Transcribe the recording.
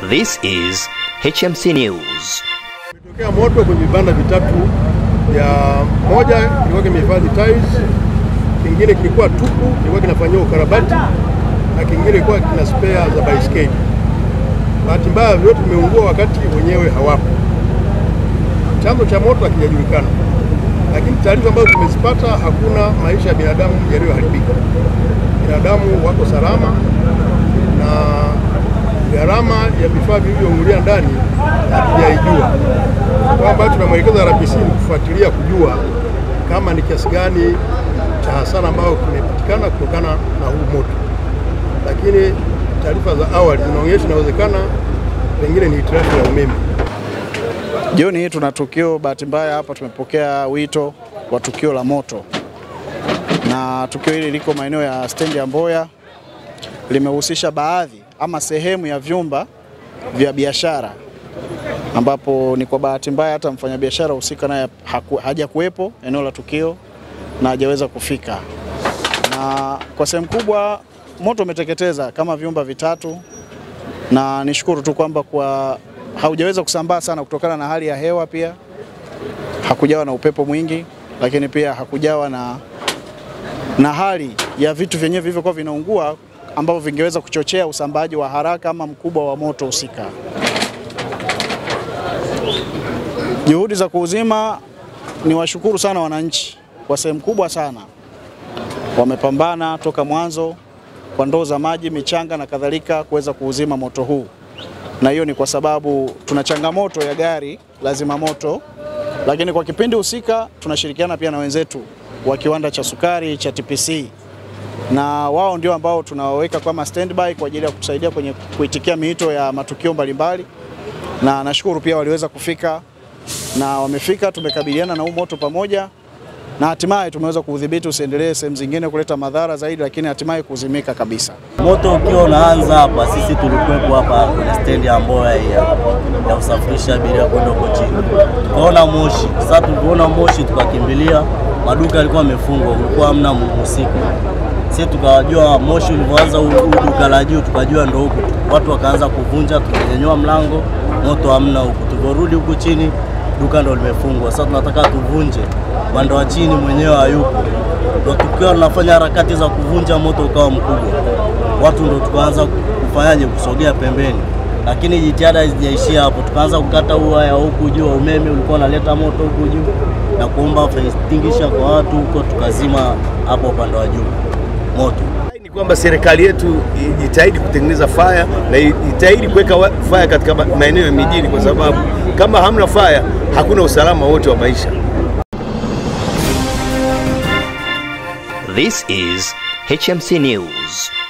This is HMC News. Tokea moto kwenye vibanda vitatu vya moja kilikuwa kimehifadhi tiles, kingine kilikuwa tupu, kilikuwa kinafanyiwa ukarabati na kingine kilikuwa kina spare za baiskeli. Bahati mbaya vyote vimeungua wakati wenyewe hawapo. Chanzo cha moto hakijajulikana, lakini taarifa ambazo tumezipata, hakuna maisha ya binadamu yaliyoharibika. Binadamu wako salama na gharama ya vifaa vilivyoungulia ndani hatujaijua. Kwa ambayo tunamwelekeza RPC ni kufuatilia kujua kama ni kiasi gani cha hasara ambayo kimepatikana kutokana na huu moto, lakini taarifa za awali zinaonyesha inawezekana pengine ni hitilafu ya umeme. Jioni hii tuna tukio, bahati mbaya hapa tumepokea wito wa tukio la moto, na tukio hili liko maeneo ya stendi ya Mboya, limehusisha baadhi ama sehemu ya vyumba vya biashara, ambapo ni kwa bahati mbaya hata mfanyabiashara husika naye hajakuwepo eneo la tukio na hajaweza kufika, na kwa sehemu kubwa moto umeteketeza kama vyumba vitatu, na nishukuru tu kwamba kwa haujaweza kusambaa sana kutokana na hali ya hewa, pia hakujawa na upepo mwingi, lakini pia hakujawa na, na hali ya vitu vyenyewe vilivyokuwa vinaungua ambavyo vingeweza kuchochea usambaaji wa haraka ama mkubwa wa moto husika. Juhudi za kuuzima, ni washukuru sana wananchi kwa sehemu kubwa sana, wamepambana toka mwanzo kwa ndoo za maji, michanga na kadhalika kuweza kuuzima moto huu na hiyo ni kwa sababu tuna changamoto ya gari la zimamoto, lakini kwa kipindi husika tunashirikiana pia na wenzetu wa kiwanda cha sukari cha TPC, na wao ndio ambao tunawaweka kama standby kwa ajili ya kutusaidia kwenye kuitikia miito ya matukio mbalimbali, na nashukuru pia waliweza kufika na wamefika, tumekabiliana na huu moto pamoja na hatimaye tumeweza kuudhibiti usiendelee sehemu zingine kuleta madhara zaidi, lakini hatimaye kuzimika kabisa. Moto ukiwa unaanza hapa, sisi tulikuwepo hapa kwenye stendi ya Mboya ya, ya kusafirisha abiria kwenda huko chini, tukaona moshi. Sasa tulipoona moshi tukakimbilia, maduka yalikuwa yamefungwa, kulikuwa hamna mhusika. Sisi tukajua moshi ulivyoanza duka la juu, tukajua ndo huku, watu wakaanza kuvunja, tukanyanyua mlango, moto hamna huku. Tuliporudi huku chini, duka ndo limefungwa. Sasa tunataka tuvunje upande wa chini mwenyewe hayupo, ndo tukiwa tunafanya harakati za kuvunja, moto ukawa mkubwa, watu ndo tukaanza kufanyaje, kusogea pembeni, lakini jitihada hazijaishia hapo. Tukaanza kukata waya huku juu, umeme ulikuwa unaleta moto huku juu, na kuomba fire extinguisher kwa watu huko, tukazima hapo upande wa juu moto ni kwamba serikali yetu ijitahidi kutengeneza faya na ijitahidi kuweka faya katika maeneo ya mijini, kwa sababu kama hamna faya hakuna usalama wote wa maisha. This is HMC News.